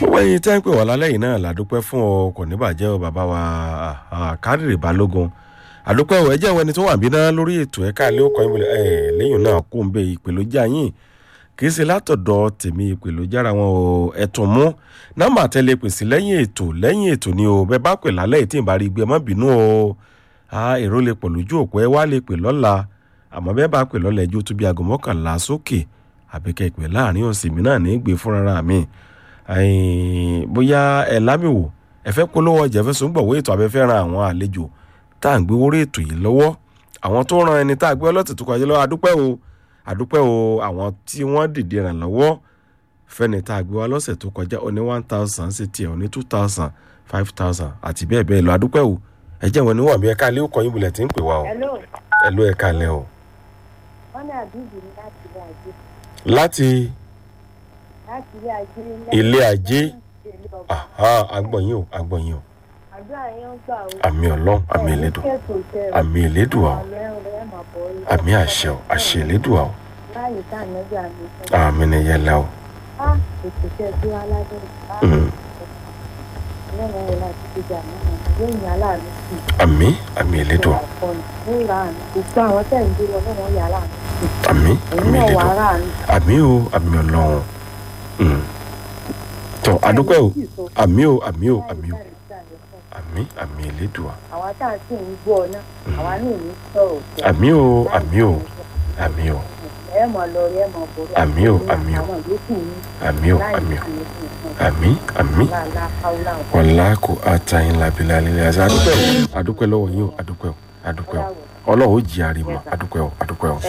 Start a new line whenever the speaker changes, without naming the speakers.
gbogbo ẹyin tẹ́ ń pè wá lálẹ́ yìí náà làdúpẹ́ fún ọ kò ní bàjẹ́ ọ bàbá wa kádìrì balógun àdúpẹ́ ọ ẹjẹ́ ìwẹ́ni tó wà bí náà lórí ètò ẹ̀ka ilé ọkọ̀ ìmọ̀lẹ̀ ẹ̀ lẹ́yìn náà kó ń bẹ ìpèlójà yín kì í ṣe látọ̀dọ̀ tèmi ìpèlójára wọn o ẹ̀tún mú nọ́mbà tẹ́lẹ̀ pèsè lẹ́yìn ètò lẹ́yìn ètò ni o bẹ́ẹ̀ bá pè lálẹ́ yìí tí ì bá rí gbé ẹ má bínú o èrò lè pọ̀ lójú òpó ẹ wá lè pè lọ́la àmọ́ bẹ́ẹ̀ bá pè lọ́la ẹjọ́ tó bí aago mọ́kànlá sókè àbíkẹ́ ìpè láàrin ọ̀sẹ̀ mi náà ní gbé fúnra mi bóyá ẹ lámìwò ẹ fẹ́ polówó ọjà fẹ́ sọ́ngbọ̀wé ètò abẹ́fẹ́ ran àwọn àlejò tá à ń gbé wórí ètò yìí lọ́wọ́ àwọn tó ran ẹni tá a gbé ọlọ́tẹ̀ tó kọjá lọ́wọ́ adúpẹ́ o adúpẹ́ o àwọn tí wọ́n dìde ràn lọ́wọ́ fẹ́ni tá a gbé wá lọ́sẹ̀ tó kọjá ó ní one thousand sí tiẹ̀ ó ní two thousand five thousand àti bẹ́ẹ̀ bẹ́ẹ̀ lọ adúpẹ́ o ẹ jẹ́ wọn níwọ̀n bí ẹ̀ka ilé ọkọ̀ yín bulẹ̀ tí ń pè wá o ẹ ló ẹ̀ka ilẹ̀ o.
wọ́n ní àbíjì ní láti ilé ajé.
láti
láti ilé ajé.
ilé ajé
ilé ọba.
agbọ̀nyìn o agbọ̀nyìn o
àdúrà yẹn ń gbà ó.
àmì ọlọ́run àmì ìlédùn àmì ìlédùn o àmì àṣẹ o àṣẹ ìlédùn o
láyé tá ànágbé àmì sọ.
àmì ni yẹlẹ o.
á ètò iṣẹ́ tí wàá ládé á
Mm.
ọlọ́run wọlé àti gbígbà náà yóò yàn aláàánú sí i.
àmì àmì ìlédùn o
ní ìlà àánú gbogbo àwọn tẹ̀ ń gbé lọ lọ́wọ́ yà láàánú.
àmì
èyí
àmì
náà wà
ìlédùn
á ráàánú.
àmì o àmì ọlọ́run Mm. tọ adúpẹ́ o àmì o àmì o àmì o àmì àmì ìlédùn o
àwa tá à ń sì ń gbọ́ ọ náà àwa náà ní sọ̀rọ̀ sí i.
àmì o àmì o àmì o
ẹ mọ̀ lọ rí ẹ mọ̀ bọ̀ rí.
Àmì o, àmì o.
àwọn yòókù ní
àmì o
láì
àmì o
ní ìfún
àmì àmì
láàlá haúlá
wàlá kò àtàyìn làbílà lílẹ̀ àti adúpẹ́ o adúpẹ́ lọ́wọ́ yín o adúpẹ́ o adúpẹ́ o ọlọ́run ó jí àrìmọ̀ adúpẹ́ o adúpẹ́ o.